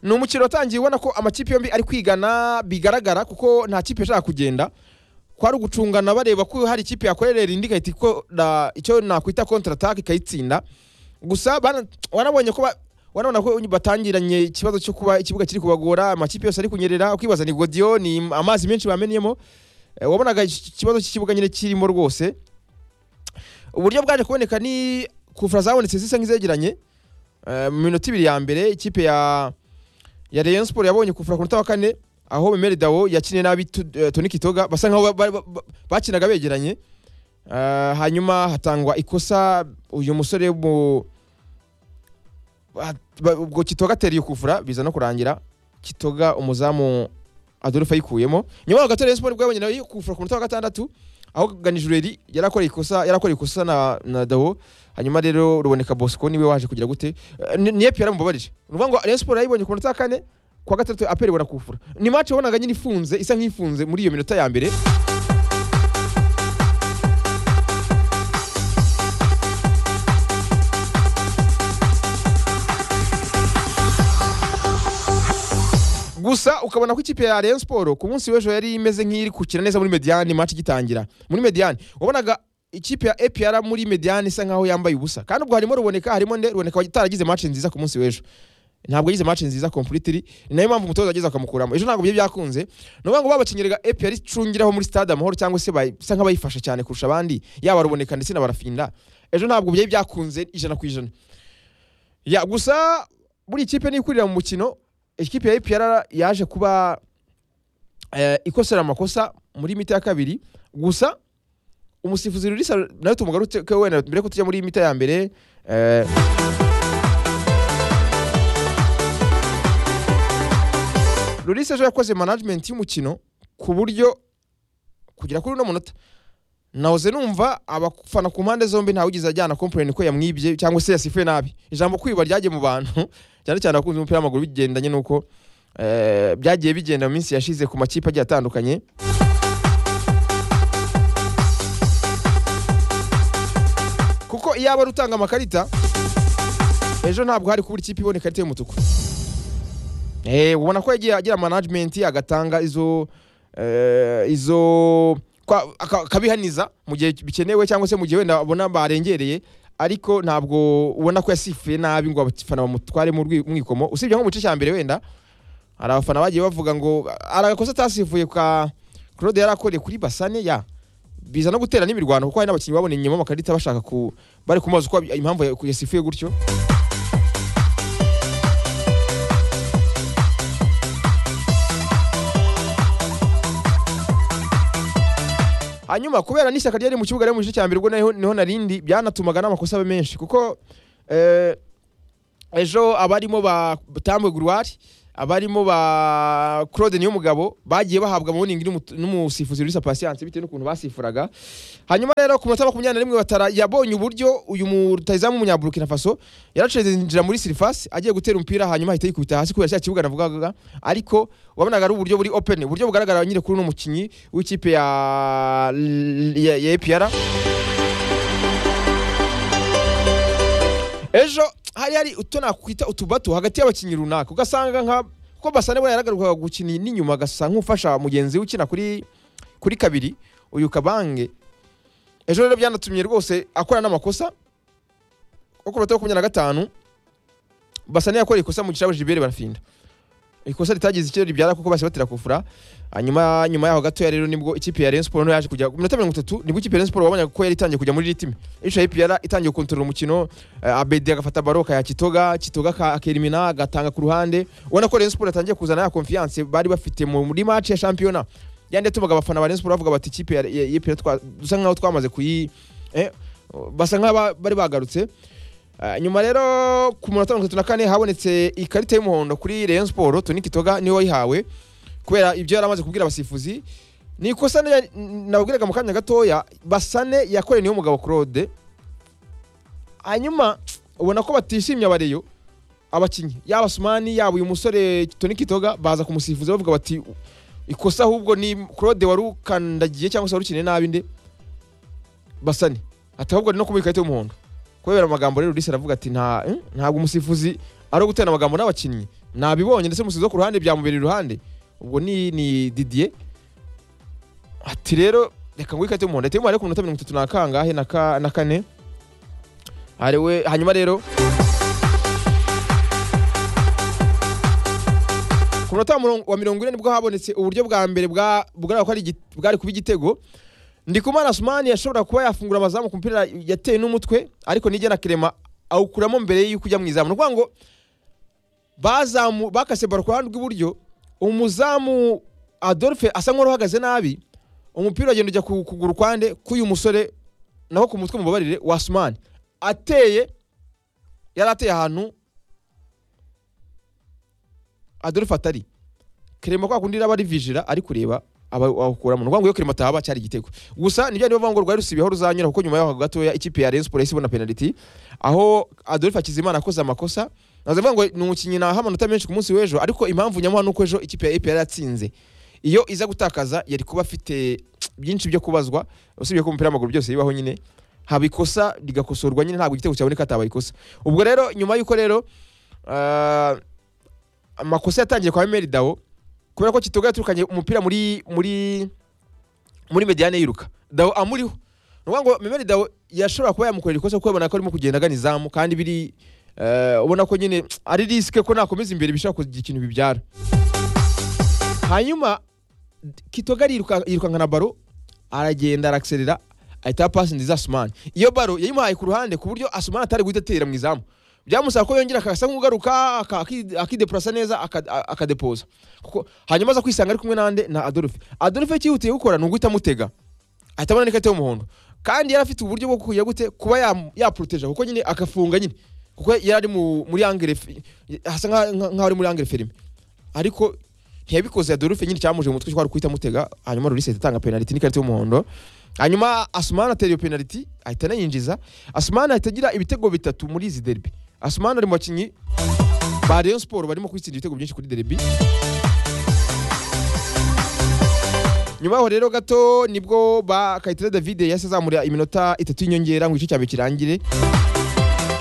ni umukino watangiye ubona ko amakipe yombi ari kwigana bigaragara kuko nta kipe ishaka kugenda kwari ugucungana bareba ko hari ikipe yakorerera indi igahita ikora icyo nakwita kontratake ikayitsinda gusa bana- wanabonye ko ba- wanabona ko batangiranye ikibazo cyo kuba ikibuga kiri kubagora amakipe yose ari kunyerera ukibaza ni godiyo ni amazi menshi bamenyemo Eh, wabonaga iki- ikibazo cy'ikibuga nyine kirimo rwose uburyo bwaje kuboneka ni kufura zabonetse zisa nk'izegeranye Eh, mu minota ibiri ya mbere ikipe ya ya Rayon Sport yabonye kufura ku munota wa kane aho Memeri Dawo yakiniye nabi Tu- eh, Tony Kitoga basa nkaho ba- ba- ba- bakinaga begeranye Eh, hanyuma hatangwa ikosa uyu musore mu ba- ba- ubwo Kitoga ateriye kufura biza no kurangira Kitoga umuzamu Adolphe ayikuyemo nyuma yaho gato Rayon Sport bwabonye nawe kufura ku munota wa gatandatu aho Ganijureri yarakoreye ikosa yarakoreye ikosa na, na Dawo hanyuma rero ruboneka Bosco niwe waje kugira gute Eh, ni ni Epi yaramubabarije ni ukuvuga ngo Rayon Sport yayibonye ku munota wa kane kuwa gatandatu aperi barakufura ni match wabonaga nyine ifunze isa nk'ifunze muri iyo minota ya mbere gusa ukabona ko ikipe ya Rayon Sport ku munsi w'ejo yari imeze nk'iri gukina neza muri Mediane match igitangira muri Mediane wabonaga ikipe ya APR muri Mediane isa nkaho yambaye ubusa kandi ubwo harimo ruboneka harimo nde ruboneka wataragize match nziza ku munsi w'ejo ntabwo yize match nziza completely ni nayo mpamvu umutoza ageze akamukuramo ejo ntabwo bye byakunze ni ukuvuga ngo babakinyiraga APR icungiraho muri stade amahoro cyangwa se bay- bisa nk'abayifasha cyane kurusha abandi yaba ruboneka ndetse na barafinda ejo ntabwo bye byakunze ijana ku ijana ya gusa buri ikipe niyo ikurira mu mukino ikipe ya APR yaje kuba eh, ikosora amakosa muri mita ya kabiri gusa umusifuzi Rulisa nawe tumugaruke wenda mbere ko tujya muri mita ya mbere eh, Rulisa ejo yakoze management y'umukino ku buryo kugera kuri uno munota nahoze numva abafana ku mpande zombi ntawe ugize ajyana kompleni ko yamwibye cyangwa se yasifuye nabi ijambo kwiba ryagiye mu bantu cyane cyane abakunzi b'umupira w'amaguru bigendanye n'uko eh, byagiye bigenda mu minsi yashize ku makipe agiye atandukanye kuko iyo aba ari utanga amakarita ejo ntabwo hari kubura ikipe ibona ikarita y'umutuku Eh, ubona ko yagiye agira management agatanga izo eh, izo kwa- aka- akabihaniza mu gihe bikenewe cyangwa se mu gihe wenda abona barengereye ariko ntabwo ubona ko yasifuye nabi ngo abafana bamutware mu rwi- mwikomo usibye nko mu gice cya mbere wenda hari abafana bagiye bavuga ngo hari agakosa atasifuye ka Claude yari akoreye kuri Basane ya biza no gutera n'imirwano kuko hari n'abakinnyi baboneyemo amakarita bashaka ku bari kumubaza uko impamvu yasifuye gutyo hanyuma kubera n'ishyaka ryari mu kibuga rero mu gice cya mbere ubwo naho- niho narindi byanatumaga n'amakosa abe menshi kuko eh, ejo abarimo ba Tambwe Grouard abarimo ba Claude Niyomugabo bagiye bahabwa amaboningi n'umu- n'umusifuzi Luisa Patience bitewe n'ukuntu basifuraga hanyuma rero ku munota wa makumyabiri na rimwe batara yabonye uburyo uyu mu- rutahizamu w'umunyaburukina faso yaracinjira muri sirifasi agiye gutera umupira hanyuma ahita yikubita hasi kubera cya kibuga navugaga ariko wabonaga ari uburyo buri open uburyo bugaragara nyine kuri uno mukinnyi w'ikipe ya ya ya APR ejo hari hari utu nakwita utubato hagati y'abakinnyi runaka ugasanga nka kuko basane buriya yaragarukaga gukina n'inyuma agasa nk'ufasha mugenzi we ukina kuri kuri kabiri uyu kabange ejo rero byanatumye rwose akora n'amakosa kuko ku munota wa makumyabiri na gatanu basane yakoreye ikosa mu gice jibere barafinda ikosa ritagize icyo ribyara kuko basi batera kufura hanyuma nyuma yaho gatoya rero nibwo ikipe ya Rayon Sport nayo yaje kujya ku minota mirongo itatu nibwo ikipe ya Rayon Sport wabonye ko yari itangiye kujya muri ritime ejo ya APR itangiye gukontorora umukino eh, Abedi agafata baroka ya Kitoga Kitoga aka- akerimina agatanga ku ruhande ubona ko Rayon Sport yatangiye kuzana ya confiance bari bafite mu- muri match ya championnat yandi yatumaga abafana ba Rayon Sport bavuga bati ikipe ya ya- ya APR twa- dusa nkaho twamaze kuyi eh, basa nkaho bari bagarutse Uh, nyuma rero ku munota mirongo itatu na kane habonetse ikarita y'umuhondo kuri Rayon Sport Tony Kitoga niwe wayihawe kubera ibyo yari amaze kubwira abasifuzi ni ikosa ne- n- nababwiraga mu kanya gatoya Basane yakoreye niyo mugabo Claude hanyuma ubona ko batishimye abareyo abakinnyi yaba Sumani yaba uyu musore Tony Kitoga baza kumusifuza bavuga bati ikosa ahubwo ni Claude wari ukandagiye cyangwa se wari ukeneye nabi nde Basane ati ahubwo ni no kumuha ikarita y'umuhondo kubera amagambo rero Rudisi aravuga ati nta eh, ntabwo umusifuzi ari ugutera amagambo n'abakinnyi nabibonye ndetse umusizi wo ku ruhande byamubereye iruhande ubwo ni ni didiye ati rero reka ngo ikate umuhondo ateye ku minota mirongo itatu n'akangahe na ka- na kane Hari we hanyuma rero ku munota wa mirongo- wa mirongo ine nibwo habonetse uburyo bwa mbere bwa- bwari ko ari igi- bwari kuba igitego ndikumana asumani yashobora kuba yafungura amazamu ku mupira yateye n'umutwe ariko nigena kerema awukuramo mbere y'uko ujya mu izamu ni ukuvuga ngo bazamu bakase baro ku ruhande rw'iburyo umuzamu adolphe asa nk'uwari uhagaze nabi umupira uragenda ujya ku kuguru kwande k'uyu musore naho ku mutwe mubabarire wa asumani ateye yari ateye ahantu adolphe atari kerema kwa kundi raba ari vijira ari kureba aba- awukuramo ni ukuvuga ngo iyo kerema atahaba cyari igitego gusa nibyo nibavuga ngo rwari rusibiyeho ruzanyura kuko nyuma yaho gatoya ikipe ya Rayon Sports yahise ibona penaliti aho Adolphe Hakizimana akoze amakosa nazavuga ngo ni umukinnyi naha amanota menshi ku munsi w'ejo ariko impamvu nyamuha nuko ejo ikipe ya APR yatsinze iyo iza gutakaza yari kuba afite byinshi byo kubazwa usibye ko umupira w'amaguru byose bibaho nyine haba ikosa rigakosorwa nyine ntabwo igitego cyaboneka hatabaye ikosa ubwo rero nyuma y'uko rero ah, amakosa yatangiye kwa Emeri Dawo kubera ko Kitoko yaturukanye umupira muri muri muri mediane yiruka Dawo amuriho ni ukuvuga ngo Emeri Dawo yashobora kuba yamukorera ikosa kuko yabona ko arimo kugenda agana izamu kandi biri eh, ubona ko nyine ari risike ko nakomeza imbere bishobora kugira ikintu bibyara hanyuma Kitoga ariruka yirukanka na baro aragenda arakiserera ahita pasi nziza Asumani iyo baro yayimuhaye ku ruhande ku buryo Asumani atari guhita atera mu izamu byamusaba ko yongera akasa nk'ugaruka aka- aki- akidepurasa neza aka- a- akadepoza kuko hanyuma aza kwisanga ari kumwe n'ande na Adolphe Adolphe cyihutiye gukora ni uguhita amutega ahita abona n'ikarita y'umuhondo kandi yari afite uburyo bwo kuya gute kuba yam- yaporoteja kuko nyine agafunga nyine kuko yari ari mu- muri angere fe- hasa nka- nka- nkaho ari muri angere ferime ariko ntiyabikoze Adolphe nyine cyamuje mu mutwe cyo kwari guhita amutega hanyuma Loris ahita atanga penaliti n'ikarita y'umuhondo hanyuma Asumani atera iyo penaliti ahita anayinjiza Asumani ahita agira ibitego bitatu muri izi derby Asumani ari mu bakinnyi ba Rayon Sport barimo kwitsinda ibitego byinshi kuri derby nyuma yaho rero gato nibwo ba Kayitare David yahise azamura iminota itatu y'inyongera ngo igice cya mbere kirangire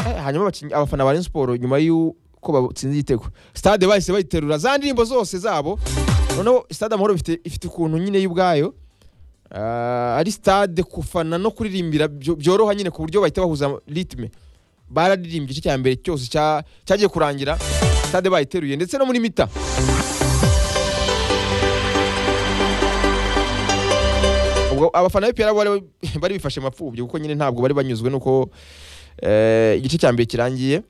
Eh, hanyuma abakinnyi- abafana ba Rayon Sport nyuma y'uko batsinze igitego stade bahise bayiterura za ndirimbo zose zabo noneho stade amahoro ifite ifite ukuntu nyine y'ubwayo Ah, ari stade kufana no kuririmbira byo- byoroha nyine ku buryo bahita bahuza ritme bararirimbye igice cya mbere cyose cya- cyagiye kurangira stade bayiteruye ndetse no muri mita ubwo abafana b'ipiyara bari bari bifashe mapfubyi kuko nyine ntabwo bari banyuzwe nuko eh, igice cya mbere kirangiye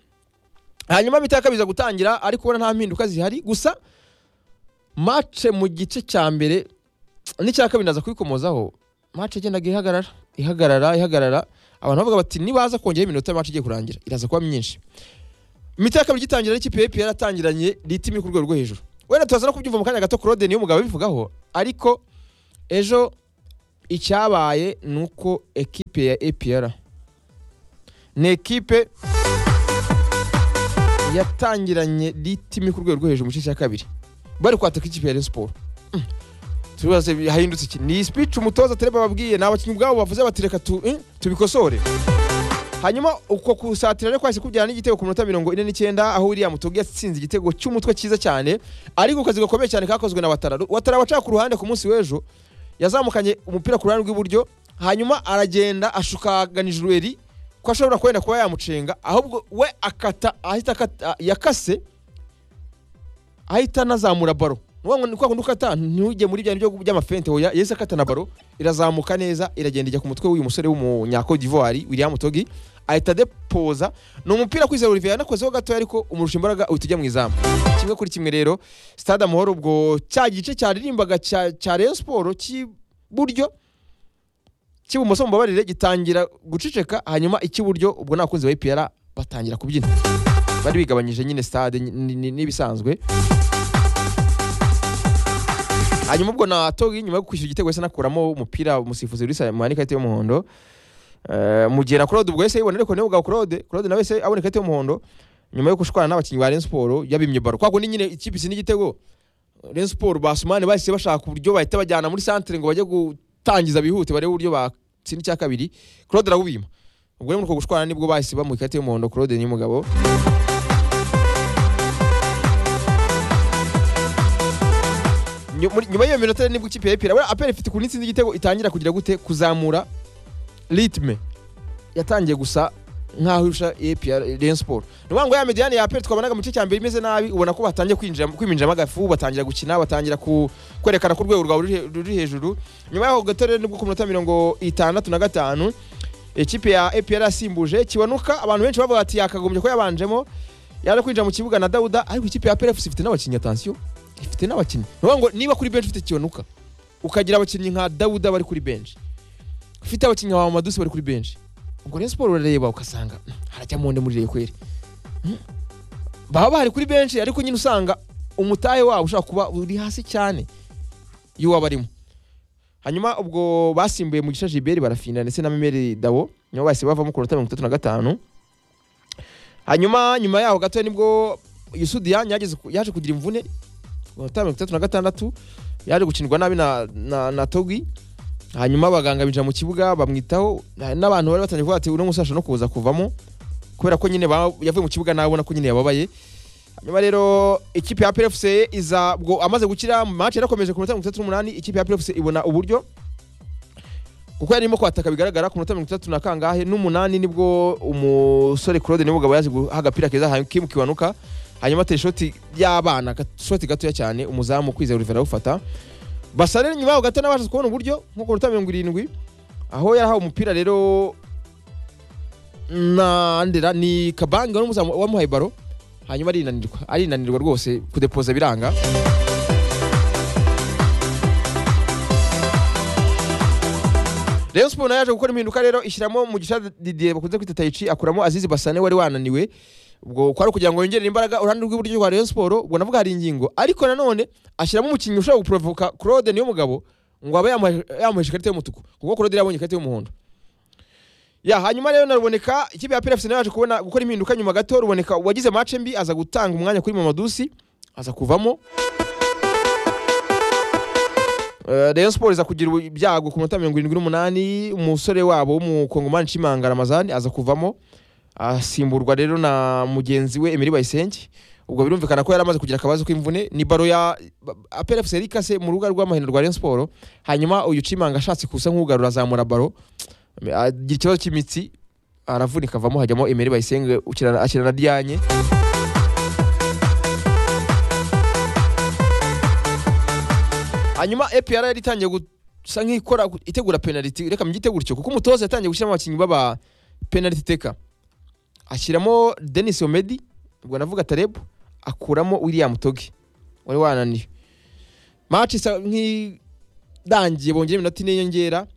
hanyuma bitaka biza gutangira ariko ubona nta mpinduka zihari gusa match mu gice cya mbere n'icya kabiri ndaza kubikomozaho match yagendaga ihagarara ihagarara ihagarara abantu bavuga bati nibaza kongera iminota match igiye kurangira iraza kuba myinshi imiti ya kabiri igitangira n'ikipe ya APR yatangiranye ritimi ku rwego rwo hejuru wenda tuza no kubyumva mu kanya gato Claude niyo mugabo bivugaho ariko ejo icyabaye ni uko ekipe ya APR ni ekipe yatangiranye ritimi ku rwego rwo hejuru mu gice cya kabiri bari kwataka ikipe ya Rayon Sport Mm. turibaze bi- hahindutse iki ni speech umutoza Tereba babwiye ni abakinnyi ubwabo bavuze bati reka tu- eh, tubikosore hanyuma uko kusatira rero kwahise kubyara n'igitego ku minota mirongo ine n'icyenda aho William Togi yatsinze igitego cy'umutwe cyiza cyane ariko akazi gakomeye cyane kakozwe na Watara Watara waca ku ruhande ku munsi w'ejo yazamukanye umupira ku ruhande rw'iburyo hanyuma aragenda ashukaganije urweri ko ashobora kwenda kuba yamucenga ahubwo we akata ahita akata yakase ahita anazamura baro Ni ukuvuga ngo ni kwa kundi ukata ntujye muri bya byo by'amafente hoya yahise akata na baro irazamuka neza iragenda ijya ku mutwe w'uyu musore w'umunyako d'ivoire William Togi ahita adepoza ni umupira kwizera Olivier yanakozeho gatoya ariko umurusha imbaraga uhita ujya mu izamu kimwe kuri kimwe rero stade amahoro ubwo cya gice cyaririmbaga cya cya Rayon Sport cy'iburyo cy'ibumoso mubabarire gitangira guceceka hanyuma icy'iburyo ubwo n'abakunzi ba APR batangira kubyina bari bigabanyije nyine stade ni- ni- ni- n'ibisanzwe hanyuma ubwo na Togi nyuma yo kwishyura igitego yahise anakuramo umupira umusifuzi Risa Muhani ikarita y'umuhondo Eh, mugera Claude ubwo yahise yibona ariko niwe ubwa Claude Claude nawe yahise abona ikarita y'umuhondo nyuma yo gushwana n'abakinnyi ba Rayon Sport yabimye baro kwa kundi nyine ikipe isi n'igitego Rayon Sport basumane bahise bashaka uburyo bahita bajyana muri centre ngo bajye gutangiza bihute barebe uburyo batsinda icya kabiri Claude arawubima ubwo rero muri uko gushwana nibwo bahise bamuha ikarita y'umuhondo Claude ni umugabo muri- nyuma y'iyo minota nibwo ikipe ya epera apera ifite ku n'itsinda igitego itangira kugira gute kuzamura ritme yatangiye gusa nkaho irusha epera Rayon Sport ni ukuvuga ngo ya mediyani ya apera twabonaga mu gice cya mbere imeze nabi ubona ko batangiye kwinjira kwiminjiramo agafu batangira gukina batangira ku- kwerekana ku rwego rwawe ruri he- ruri hejuru nyuma y'aho gato rero nibwo ku minota mirongo itandatu na gatanu ikipe ya epera yasimbuje kibonuka abantu benshi bavuga ati yakagombye ko yabanjemo yaje kwinjira mu kibuga na dawuda ariko ikipe ya perefusi ifite n'abakinnyi atansiyo ifite n'abakinnyi ni ukuvuga ngo niba kuri benshi ufite kibonuka ukagira abakinnyi nka dawuda bari kuri benshi ufite abakinnyi nka madusi bari kuri benshi ubwo rero siporo urareba ugasanga "Hmm, harajya monde muri reyo kweri Hmm. baba bahari kuri benshi ariko nyine usanga umutahe wabo ushobora kuba uri hasi cyane y'uwaba arimo hanyuma ubwo basimbuye mu gice jiberi barafinda ndetse na memeri dabo nibo bahise bavamo ku minota mirongo itatu na gatanu hanyuma nyuma yaho gato nibwo yusudiyan yageze ku- yaje kugira imvune ku minota mirongo itatu na gatandatu yaje gukinirwa nabi na, na, na togi hanyuma abaganga binjira mu kibuga bamwitaho na- n'abantu bari batangiye kuvuga ati uno musasha no kuza kuvamo kubera ko nyine ba- yavuye mu kibuga nawe ubona ko nyine yababaye hanyuma rero ikipe ya PFC iza bwo amaze gukira match yarakomeje ku minota mirongo itatu n'umunani ikipe ya PFC ibona uburyo kuko yarimo kwataka bigaragara ku minota mirongo itatu na kangahe n'umunani nibwo umusore Claude Nibugabo yaje guha agapira keza Hakim Kiwanuka hanyuma atera ishoti y'abana ga- shoti gatoya cyane umuzamu kwizera Oliver awufata basa rero nyuma yaho gato nabashije kubona uburyo nko ku minota mirongo irindwi aho yarahawe umupira rero na ndera ni kabange wari umuzamu wamuhaye baro hanyuma arinanirwa arinanirwa rwose kudepoza biranga Rayon Sport nayo yaje gukora impinduka rero ishyiramo mu gisha Didier bakunze kwita Taichi akuramo Azizi Basane wari wananiwe ubwo kwari ukugira ngo yongerere imbaraga uruhande rw'iburyo rwa Rayon Sport ubwo navuga hari ingingo ariko nanone ashyiramo umukinnyi ushobora guprovoka Claude niyo mugabo ngo abe yamuhe- yamuhesha ikarita y'umutuku kuko Claude yari yabonye ikarita y'umuhondo ya hanyuma rero naruboneka ikipe ya PFC nayo yaje kubona gukora impinduka nyuma gato ruboneka wagize match mbi aza gutanga umwanya kuri Mamadusi aza kuvamo Eh, Rayon Sport iza kugira ubu- ibyago ku minota mirongo irindwi n'umunani umusore wabo w'umukongomani Nshimanga Ramazani aza kuvamo asimburwa rero na mugenzi we Emery Bayisenge ubwo birumvikana ko yari amaze kugira akabazo k'imvune ni baro ya APR FC yari ikase mu rubuga rw'amahino rwa Rayon Sport hanyuma uyu Nshimanga ashatse kusa nk'ugarura azamura baro agira ikibazo cy'imitsi aravunika avamo hajyamo Emery Bayisenge ukirana- akirana na Diagne hanyuma APR yari itangiye gusa nk'ikora itegura penaliti reka mbyite gutyo kuko umutoza yatangiye gushyiramo abakinnyi b'aba penaliti teka ashyiramo Denis Omedi ubwo navuga Taleb akuramo William Togi wari wananiye match isa nk'idangiye bongera iminota ine yongera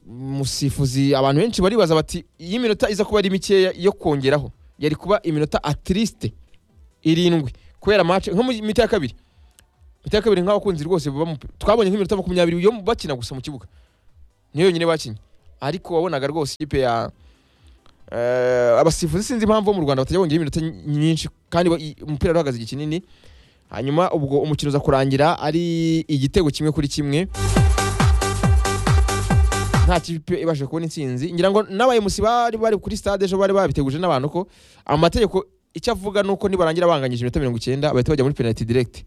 umusifuzi abantu benshi baribaza bati iyi minota iza kuba ari mikeya yo kongeraho yari kuba iminota atiriste irindwi kubera match nko mu mita ya kabiri imiti ya kabiri nk'abakunzi rwose baba mu- twabonye nk'iminota makumyabiri yo bakina gusa mu kibuga niyo yonyine bakinnye ariko wabonaga rwose ikipe ya eh, abasifuzi sinzi impamvu bo mu rwanda batajya bongera iminota ny- nyinshi kandi ba- i- umupira wari uhagaze igihe kinini hanyuma ubwo umukino uza kurangira ari igitego kimwe kuri kimwe nta kipe ibashije kubona intsinzi ngira ngo n'abayemusi bari bari kuri stade ejo bari babiteguje n'abantu ko amategeko icyo avuga ni uko nibarangira banganyije iminota mirongo icyenda bahita bajya muri penaliti direct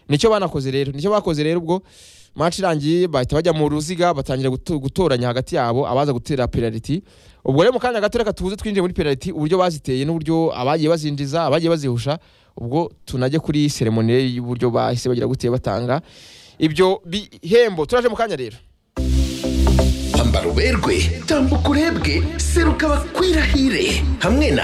nicyo banakoze rero nicyo bakoze rero ubwo match irangiye bahita bajya mu ruziga batangira guto- gutoranya hagati yabo abaza gutera penaliti ubwo rero mu kanya gato reka tuze twinjire muri penaliti uburyo baziteye n'uburyo abagiye bazinjiza abagiye bazihusha ubwo tunajye kuri seremoniye y'uburyo bahise bagira guteye batanga ibyo bihembo turaje mu kanya rero ambara uberwe tambuka urebwe seruka bakwirahire hamwe na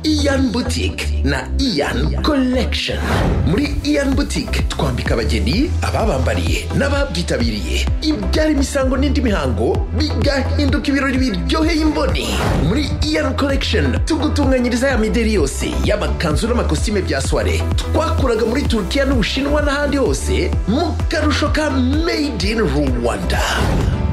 iyan butike na iyan collection muri iyan butike twambika abageni ababambariye n'ababyitabiriye ibyara imisango n'indi mihango bigahinduka ibirori biryoheye imboni muri iyan collection tugutunganyiriza ya mideri yose y'amakanzu n'amakositime bya soire twakuraga muri turukiya n'ubushinwa n'ahandi hose mu karusho ka made in rwanda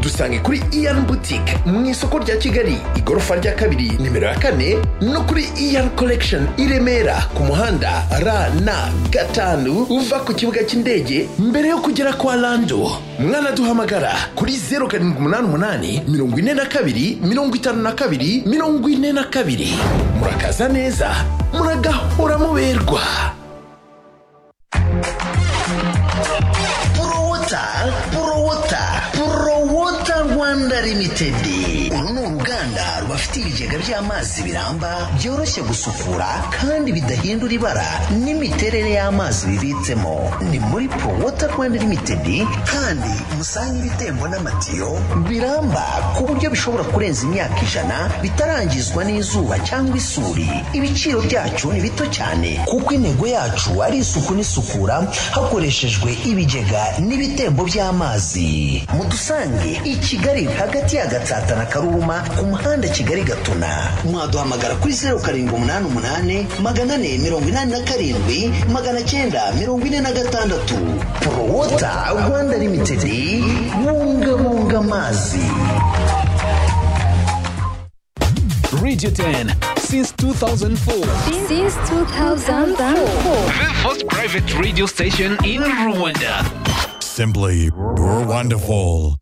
dusange kuri iyan boutique mu isoko rya kigali igorofa rya kabiri nimero ya kane no kuri iyan collection i remera ku muhanda rn gatanu uva ku kibuga cy'indege mbere yo kugera kwa lando mwanaduhamagara kuri 0788 42 52 42 murakaza neza muragahora muberwa Puro water ltd uru ni uruganda rubafitiye ibigega by'amazi biramba byoroshye gusukura kandi bidahindura ibara n'imiterere y'amazi bibitsemo ni muri pro water rwanda ltd kandi musanga ibitembo n'amatiyo biramba ku buryo bishobora kurenza imyaka ijana bitarangizwa n'izuba cyangwa isuri ibiciro byacu ni bito cyane kuko intego yacu ari isuku n'isukura hakoreshejwe ibigega n'ibitembo by'amazi mudusange i kigali hagati ya gatsata na karuma ku muhanda kigali gatuna mwaduhamagara kuri zeru karindwi umunani umunani magana ane mirongo inani na karindwi magana cyenda mirongo ine na gatandatu porowota rwanda limitedi bungabunga amazi Radio 10 since 2004. since 2004. The first private radio station in Rwanda. Simply were wonderful.